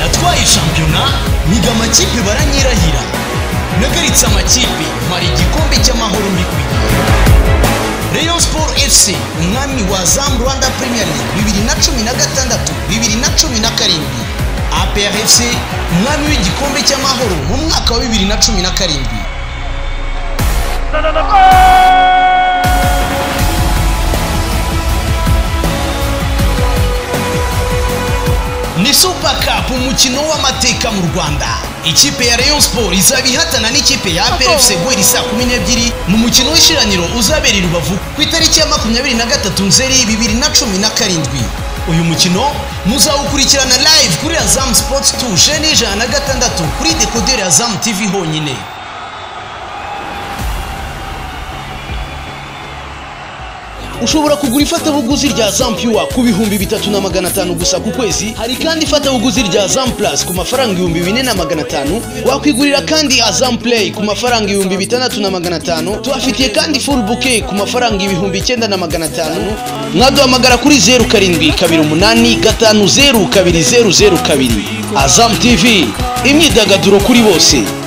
abaye shampiyona niga amakipe baranyirahira nagaritse amakipe mara igikombe cy'amahoro mbikwiye Rayon Sport FC umwami wa Zam Rwanda Premier League bibiri na cumi na gatandatu bibiri na cumi na karindwi APR FC umwami w'igikombe cy'amahoro mu mwaka wa bibiri na cumi na karindwi ni super cup umukino w'amateka mu rwanda ikipe ya rayon sport izaba ihatana n'ikipe ya brfc guhera saa kumi n'ebyiri mu mukino w'ishiraniro uzabera i rubavu ku itariki ya makumyabiri na gatatu nzeri bibiri na cumi na karindwi uyu mukino muzawukurikirana live kuri azam sports 2 jeni ijana na gatandatu kuri dekoderi azam tv honyine ushobora kugura ifatabuguzi rya zampiwa ku bihumbi bitatu na magana atanu gusa ku kwezi hari kandi ifatabuguzi rya zamplus ku mafaranga ibihumbi bine na magana atanu wakwigurira kandi azamplay ku mafaranga ibihumbi bitandatu na magana atanu tubafitiye kandi full bouquet ku mafaranga ibihumbi icyenda na magana atanu mwaduhamagara kuri zeru karindwi kabiri umunani gatanu zeru kabiri zeru zeru kabiri azam tv imyidagaduro kuri bose